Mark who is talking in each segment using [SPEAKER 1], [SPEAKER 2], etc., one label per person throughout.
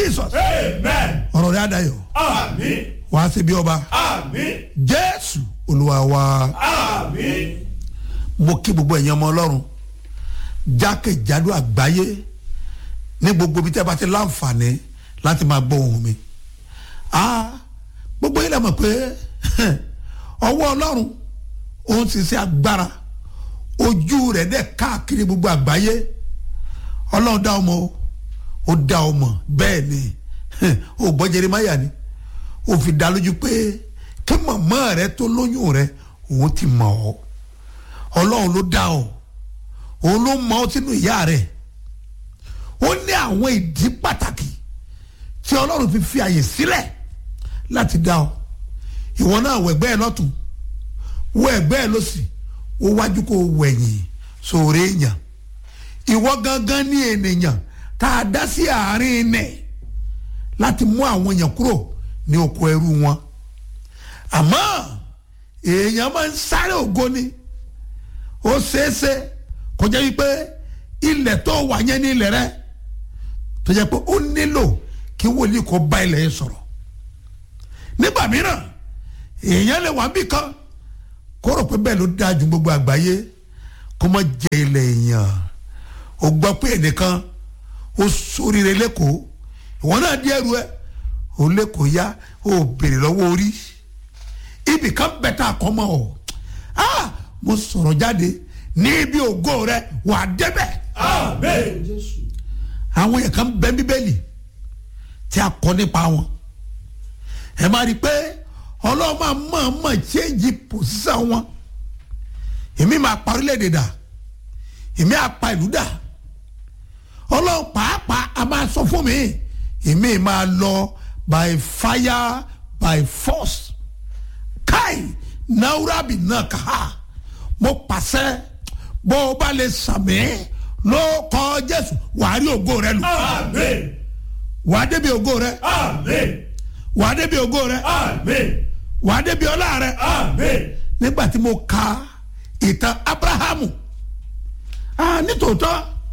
[SPEAKER 1] jesus
[SPEAKER 2] Amen.
[SPEAKER 1] ọ̀rọ̀ rẹ̀ adayọ̀
[SPEAKER 2] Àmín.
[SPEAKER 1] wàá ṣe bí ọba
[SPEAKER 2] Àmín.
[SPEAKER 1] jésù olúwa wa
[SPEAKER 2] Àmín.
[SPEAKER 1] mo kí gbogbo ẹ̀yin ọmọ ọlọ́run jákèjádò àgbáyé ní gbogbo ibi tí a bá ti láǹfààní láti máa gbọ́ ohùn mi ah gbogbo yìí lè mọ̀ pé ọwọ́ ọlọ́run òun sì ṣe agbára ojú rẹ̀ dẹ̀ káàkiri gbogbo àgbáyé ọlọ́run dá ọmọ o ó dá ọmọ bẹ́ẹ̀ ni ó gbọ́ jeremáyà ni ó fi dá lójú pé kí màmá rẹ tó lóyún rẹ òun ti mọ̀ ọ́ ọlọ́run ló dá ọ òun ló mọ ọ sínú ìyá rẹ ó ní àwọn ìdí pàtàkì tí ọlọ́run fi fi àyè sílẹ̀ láti dá ọ ìwọ náà wọ ẹgbẹ́ ẹ lọ́tún wọ ẹgbẹ́ ẹ lọ́sì wọ wájú kó wẹ̀yìn sóore èèyàn ìwọ gangan ní ènìyàn tá a dá sí àárín nẹ̀ láti mú àwọn èèyàn kúrò ní oko ẹrú wọn àmọ́ èèyàn máa ń sáré ògo ni ó ṣeéṣe kó jẹ́ wípé ilẹ̀ tó wà yẹn ní ilẹ̀ rẹ tó jẹ́ pé ó nílò kí wòlíì kó bá ilẹ̀ yẹn sọ̀rọ̀ nígbà mìíràn èèyàn lè wà bí kan kó rò pé bẹ́ẹ̀ ló dáa ju gbogbo àgbáyé kó má jẹ ilẹ̀ èèyàn ó gbọ́ pé ẹnìkan ó sóríire lẹ́kọ̀ọ́ ìwọ náà di ẹrù ẹ ó lẹ́kọ̀ọ́ yá ó béèrè lọ́wọ́ orí ibì kan bẹ̀tà àkọ́mọ́ ọ̀ ah mo sọ̀rọ̀ jáde ní ibi ògo rẹ wà á débẹ̀
[SPEAKER 2] Àmín.
[SPEAKER 1] àwọn yẹn kan bẹ bíbélì tí a kọ nípa wọn ẹ máa rí i pé ọlọ́run máa mọ̀ mọ̀ change position wọn èmi máa pa orílẹ̀-èdè dà èmi á pa ìlú dà ọlọ́run pàápàá a máa sọ fún mi èmi máa lọ by fire by force kai naurabi náà kà á mo pàṣẹ bó o bá lè sàmì ló kọ jésù wàá rí ògo rẹ lò
[SPEAKER 2] Àmín.
[SPEAKER 1] wàá débi ògo rẹ
[SPEAKER 2] Àmín.
[SPEAKER 1] wàá débi ògo rẹ
[SPEAKER 2] Àmín.
[SPEAKER 1] wàá débi ọlá rẹ
[SPEAKER 2] Àmín.
[SPEAKER 1] nígbà tí mo ka ìtàn abrahamu ah nítòótọ́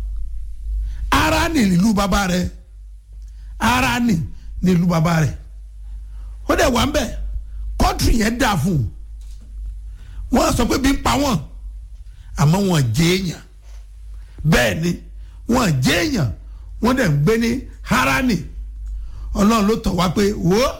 [SPEAKER 1] ara ní ìlú bàbá rẹ ara ní ní ìlú bàbá rẹ ó dẹ̀ wà ń bẹ̀ kọ́ńtì yẹn dà fún un wọ́n sọ pé bí ń pa wọ́n àmọ́ wọ́n jẹ́ èèyàn bẹ́ẹ̀ ni wọ́n jẹ́ èèyàn wọ́n dẹ̀ ń gbé ní harani ọlọ́run ló tọ̀ wá pé wò ó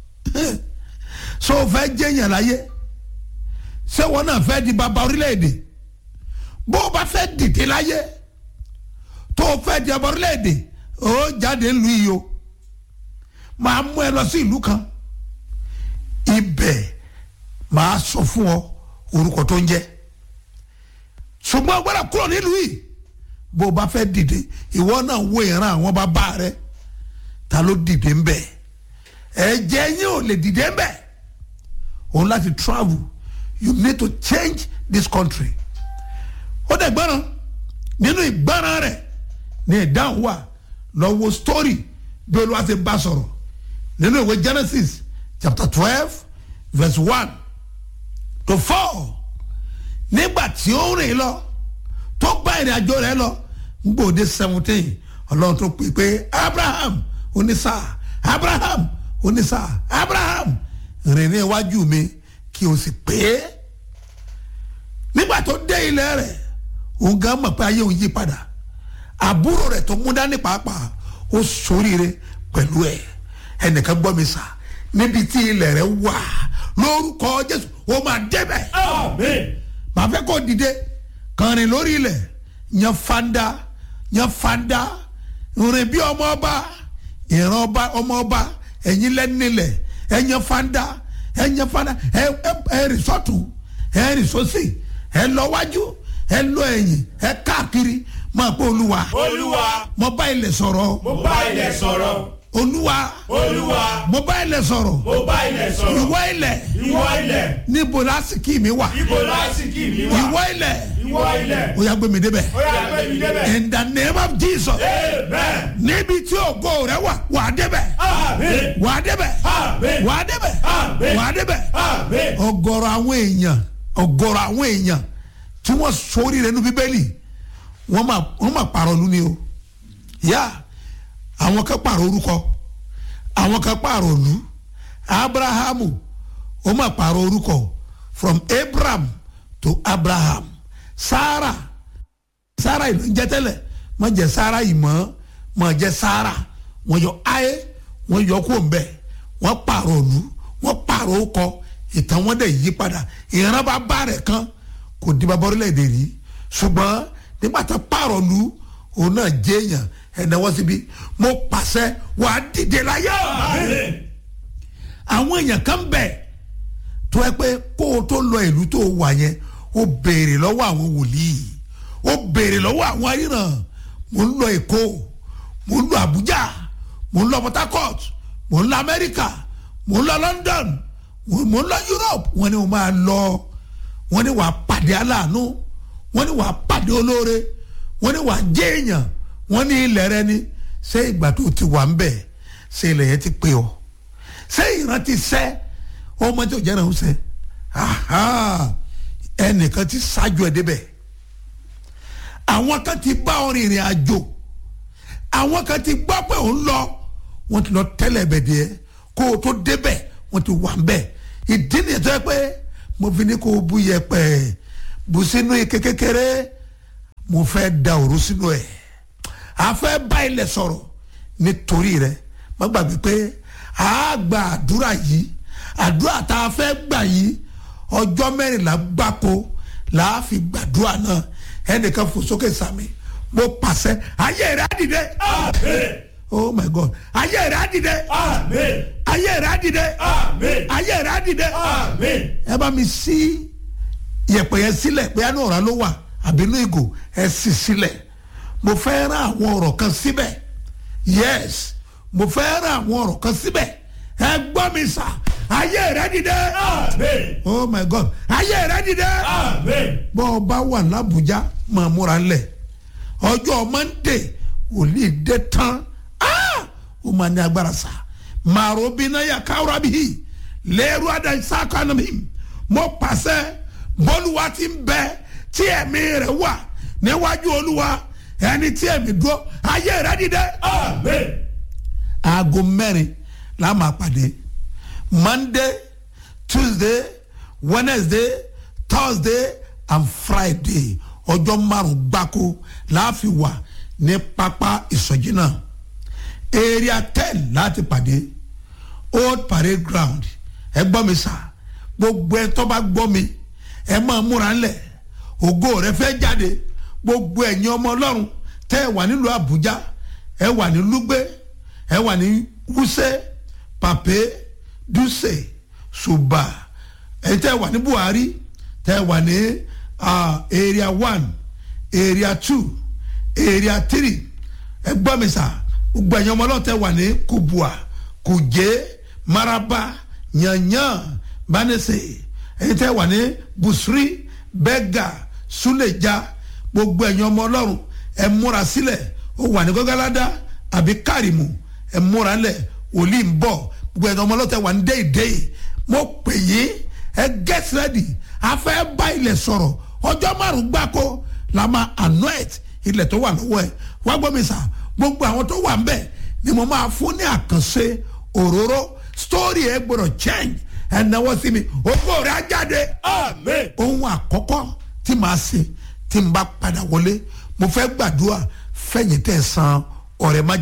[SPEAKER 1] so fẹ́ jẹ́ èèyàn láyé ṣé wọn náà fẹ́ di bàbá orílẹ̀-èdè bó o bá fẹ́ dìde láyé tó o fẹ́ di bàbá orílẹ̀-èdè ó jáde ń lu yìí o máa mú ẹ lọ sí ìlú kan ibẹ̀ máa sọ fún ọ orúkọ tó ń jẹ́ ṣùgbọ́n gbọ́dọ̀ kúrò nílùú yìí bó o bá fẹ́ dìde ìwọ náà wo ìran àwọn bàbá rẹ ta ló dìde ń bẹ̀ ẹ̀jẹ̀ yín ò lè dìde ń bẹ̀ òun láti travel you need to change this country ó dẹ̀ gbọ́ràn nínú ìgbọ́ràn rẹ̀ ní ìdáhùn wà lọ́wọ́ story bí olúwa ṣe bá sọ̀rọ̀ nínú ìwé Genesis chapter twelve verse one to four nígbà tí ó rìn lọ tó gbá ìrìn àjò rẹ̀ lọ gbòde seventeen ọlọ́run tó pè pé Abraham onísà Abraham onísà Abraham rìn ní iwájú mi kí o sì pé nígbà tó dé ilẹ̀ rẹ̀ òun gan mọ̀ pé ayé òun yí padà àbúrò rẹ̀ tó mú dání pàápàá ó ṣoríire pẹ̀lú ẹ̀ ẹnìkan gbọ́ mi sà níbi tí ilẹ̀ rẹ̀ wà lórúkọ Jésù ó máa débẹ̀
[SPEAKER 2] Àmín.
[SPEAKER 1] màá fẹ́ kó dìde kàrin lórí ilẹ̀ yan fanda yan fanda rìn bí ọmọ ọba ìran ọba ọmọ ọba ẹ̀yin lẹ́nilẹ̀ ẹ yan fanda ẹ yan fanda ẹ ẹ ẹ rìn sọ́tún ẹ rìn sósì ẹ lọ wájú ẹ lọ ẹ̀yìn ẹ káàkiri máa pé olúwa
[SPEAKER 2] Olúwa.
[SPEAKER 1] mo bá ilẹ̀ sọ̀rọ̀
[SPEAKER 2] Mo bá ilẹ̀ sọ̀rọ̀.
[SPEAKER 1] olúwa
[SPEAKER 2] Olúwa.
[SPEAKER 1] mo bá ilẹ̀ sọ̀rọ̀
[SPEAKER 2] Mo bá ilẹ̀ sọ̀rọ̀.
[SPEAKER 1] ìwọ ilẹ̀
[SPEAKER 2] Ìwọ ilẹ̀.
[SPEAKER 1] níbo lásìkò mi wà
[SPEAKER 2] Ibo lásìkò mi wà.
[SPEAKER 1] ìwọ ilẹ̀
[SPEAKER 2] Ìwọ ilẹ̀.
[SPEAKER 1] ó yá gbé mi débẹ̀.
[SPEAKER 2] Ó yá gbé mi débẹ̀.
[SPEAKER 1] in the name of jesus
[SPEAKER 2] Amen.
[SPEAKER 1] níbi tí ògo rẹ wà wà á débẹ̀
[SPEAKER 2] Àmín.
[SPEAKER 1] wà á débẹ̀
[SPEAKER 2] Àmín.
[SPEAKER 1] wà á débẹ̀
[SPEAKER 2] Àmín.
[SPEAKER 1] wà á débẹ̀
[SPEAKER 2] Àmín.
[SPEAKER 1] ọ̀gọ̀rọ̀ àwọn èèyàn ọ̀gọ̀rọ̀ àwọn èèyàn tí wọ́n sórí rẹ̀ nínú bíbélì wọ́n máa wọ́n máa pààrọ̀ lu ni o yá àwọn kan pààrọ̀ orúkọ àwọn kan pààrọ̀ òlu abrahamu ó mà pààrọ̀ orúkọ from abraham to abraham sarah sarah ìlú ń jẹ́ tẹ́lẹ̀ má jẹ́ sarah yìí mọ́ má jẹ́ sarah wọ́n yọ ayé wọ́n yọ kó ń bẹ̀ wọ́n pààrọ̀ òlu wọ́n pààrọ̀ orúkọ ìtàn wọn dẹ̀ yí padà ìran bá bá rẹ̀ kan kò di bá bọ́rílẹ̀-èdè rí ṣùgbọ́n nígbà tó pààrọ̀ lu òun náà jẹ́ èèyàn ẹ̀dáwọ́ síbi mo pàṣẹ wà á dìde láyé
[SPEAKER 2] Amen.
[SPEAKER 1] àwọn èèyàn kan bẹ̀ tó ẹ pé kó o tó lọ ìlú tó wà yẹn ó béèrè lọ́wọ́ àwọn wòlíì ó béèrè lọ́wọ́ àwọn aríran mo ń lọ èkó mo ń lọ àbújá mo ń lọ port harcourt mo ń lọ amẹ́ríkà mo ń lọ london mo mo ń lọ europe wọ́n ní mo máa lọ wọ́n ní wàá pàdé aláàánú wọ́n ní wàá pàdé olóore wọ́n ní wàá jẹ́ èèyàn wọ́n ní ilẹ̀ rẹ ni ṣé ìgbà tó ti wà ń bẹ̀ ṣé ilẹ̀ yẹn ti pé ọ ṣé ìran ti sẹ́ ọmọ tí ò jẹ́ náà ń sẹ́ aha ẹnìkan ti ṣáájú ẹ débẹ̀ àwọn kan ti bá ọ rìnrìn àjò àwọn kan ti gbọ́ pé òun lọ wọ́n ti lọ tẹ́lẹ̀ bẹ̀ díẹ̀ kó o tó débẹ̀ wọ́n ti wà ń bẹ̀ ìdí nìyẹn tó yẹ pé mo fi ní kó o bu yẹpẹ̀ bù sínú ike kékeré mo fẹ́ da òru sínú ẹ̀ a fẹ́ bá ilẹ̀ sọ̀rọ̀ nítorí rẹ̀ má gbàgbé pé a gba àdúrà yìí àdúrà tá a fẹ́ gbà yìí ọjọ́ mẹ́rìnlá gbáko là á fi gbàdúrà náà ẹnìkan fò sókè sàmì mo pàṣẹ ayé rẹ̀ á dìde
[SPEAKER 2] Amen.
[SPEAKER 1] oh my god ayé rẹ̀ á dìde
[SPEAKER 2] Amen.
[SPEAKER 1] ayé rẹ̀ á dìde
[SPEAKER 2] Amen.
[SPEAKER 1] ayé rẹ̀ á dìde
[SPEAKER 2] Amen.
[SPEAKER 1] ẹ bá mi sí yẹ̀pẹ̀ yẹn sílẹ̀ pé àánú ọ̀rá ló wà àbínú ìgò ẹ sì sílẹ̀ mo fẹ́ rán àwọn ọ̀rọ̀ kan síbẹ̀ yes mo fẹ́ rán àwọn ọ̀rọ̀ kan síbẹ̀ ẹ gbọ́ mi sà ayé rẹ̀ dìde
[SPEAKER 2] Amen.
[SPEAKER 1] oh my god ayé rẹ̀ dìde
[SPEAKER 2] Amen.
[SPEAKER 1] bọ́ ọ bá wà lábújá máa múra ńlẹ̀ ọjọ́ monday wòlíì dé tán Ah! ó máa ní agbára sá màrò bínú yà káwúrà bíi lẹ́rú àdáńsá kanu mi mo pàṣẹ bọ́lúwa ti ń bẹ tí ẹ̀mí rẹ̀ wà níwájú olúwa ẹni tí ẹ̀mí dúró ayé rẹ̀ dìde.
[SPEAKER 2] Amen.
[SPEAKER 1] aago mẹ́rin la máa pàdé monday tuesday wednesday thursday and friday ọjọ́ márùn gbáko láàfin wà ní pápá ìsọjí náà area ten láti pàdé old parade ground ẹ gbọ́ mi sà gbogbo ẹ tó bá gbọ́ mi ẹ máa múra ńlẹ̀ ògo rẹ fẹ́ jáde gbogbo ẹ̀yin ọmọ ọlọ́run tẹ́ ẹ wà nílùú àbújá ẹ wà ní lúgbẹ́ ẹ wà ní wúsẹ́ pàpé dùsẹ̀ ṣùbà ẹ tẹ́ ẹ wà ní buhari tẹ́ ẹ wà ní ah, area one area two area three ẹ gbọ́ mi sà gbogbo ẹ̀yin ọmọ ọlọ́run tẹ́ ẹ wà ní kubua kùjé maraba yanyan banese ẹ̀yin tẹ́ ẹ wà ní busri bẹ́gà suleja gbogbo ẹ̀yin ọmọ ọlọ́run ẹ múra sílẹ̀ ó wà ní gọ́gáládá àbí kárìmù ẹ múra lẹ̀ òlì ń bọ̀ gbogbo ẹ̀yin ọmọ ọlọ́run tẹ́ wà ní déédéé mo pè yín ẹ get ready a fẹ́ bá ilẹ̀ sọ̀rọ̀ ọjọ́ márùn-ún gbáko la máa anoint ilẹ̀ tó wà lọ́wọ́ ẹ̀ wá gbọ́ mi sà gbogbo àwọn tó wà ń bẹ̀ ni mo máa fún ní àkànṣe òróró story ẹ gbọ́dọ̀ change ẹ náwó sí mi ògbó rẹ̀ á jáde
[SPEAKER 2] Amen.
[SPEAKER 1] ohun àkọ́kọ́ tí màá ṣe tí n bá padà wọlé mo fẹ́ gbàdúrà fẹ̀yìntẹ̀ san ọ̀rẹ́ májẹ̀